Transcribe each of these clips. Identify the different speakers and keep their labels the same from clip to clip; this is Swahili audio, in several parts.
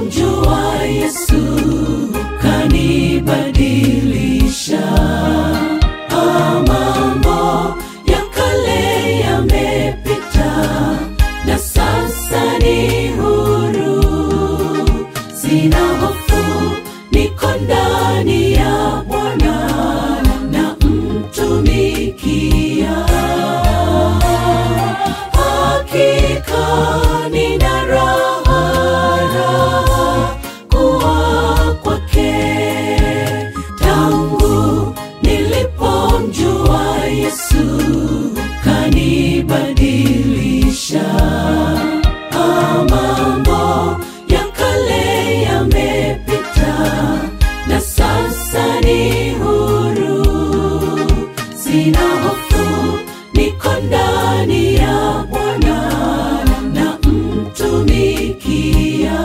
Speaker 1: nilipomjua Yesu kanibadilisha. Ah, mambo ya kale yamepita na sasa ni huru, sina hofu, niko ndani ya Bwana na mtumikia. Hakika nina raha, raha kuwa kwake tangu nilipomjua Yesu kanibadilisha. Ah, mambo ya kale yamepita na sasa ni huru, sina hofu, niko ndani ya Bwana na mtumikia.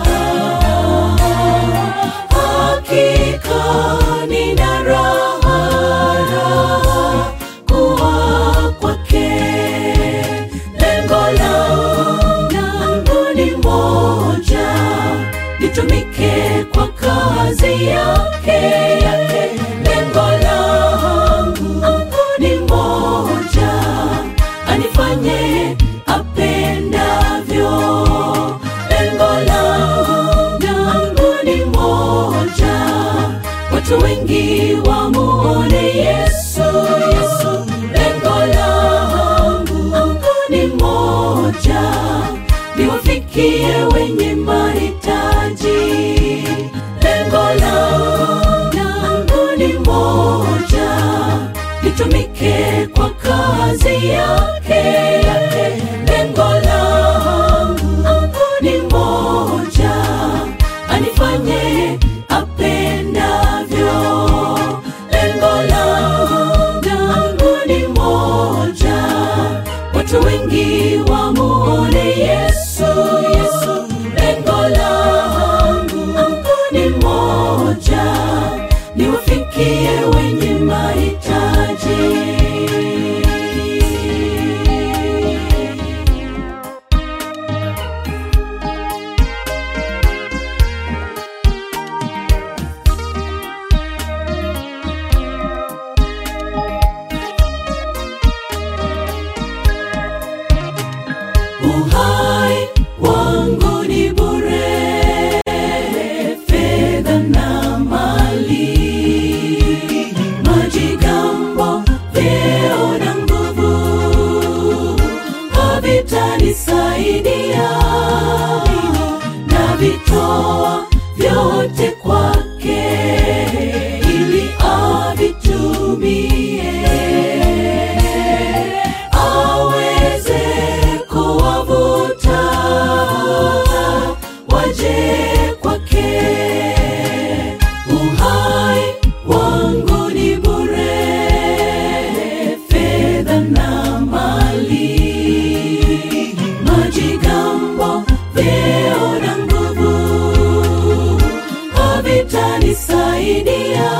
Speaker 1: Hakika nina raha, raha kuwa kwake. Lengo langu ni moja, nitumike kwa kazi yake yake. Lengo langu ni moja, anifanye apendavyo. Lengo langu ni moja, watu wengi wamuone Yesu, Yesu. Lengo langu ni moja, niwafikie wenye mahitaji. Lengo langu ni moja, nitumike kwa kazi yake yake. Lengo langu ni moja, anifanye apendavyo. Lengo langu ni moja, watu wengi wamuone Yesu, Yesu. Lengo langu ni moja, niwafikie wenye mahitaji. Uhai wangu ni bure, fedha na mali, majigambo, vyeo na nguvu havitanisaidia, na vitoa vyote kwake ili avitumie aweze kuwavuta waje kwake. Uhai wangu ni bure, fedha na mali, majigambo, vyeo na nguvu havitanisaidia,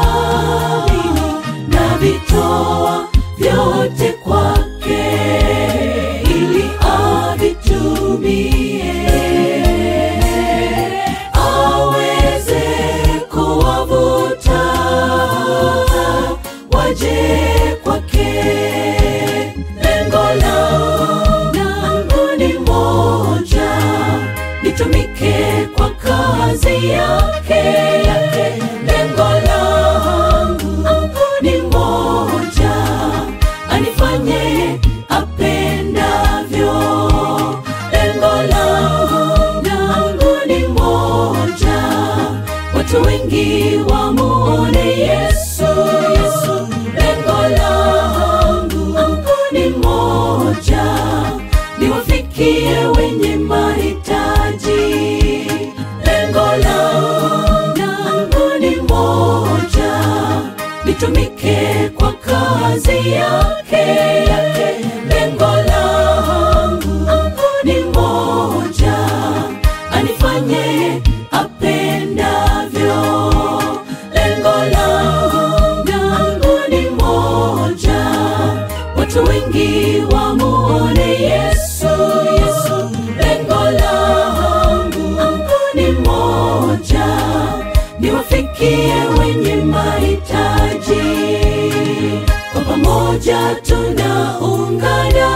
Speaker 1: na vitoa vyote kwake ili avitumie aweze kuwavuta waje kwake. Lengo langu ni moja, nitumike kwa kazi yake yake. Lengo langu ni moja, anifanye apendavyo. Lengo langu ni moja, watu wengi wamuone Yesu, Yesu. Lengo langu ni moja, niwafikie wenye mahitaji. Lengo langu ni moja, nitumike kwa kazi yake yake. Lengo langu ni moja, anifanye apendavyo. Lengo langu ni moja, watu wengi wamuone Yesu, Yesu. Lengo langu ni moja pamoja tunaungana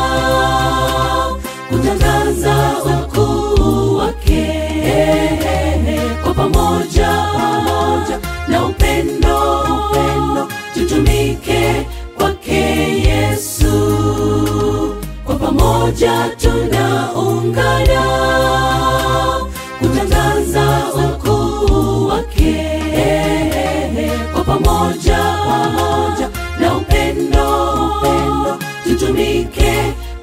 Speaker 1: kutangaza ukuu wake kwa pamoja pamoja na upendo upendo tutumike kwake yesu kwa pamoja tunaungana kutangaza ukuu wake kwa pamoja pamoja na upendo upendo tutumike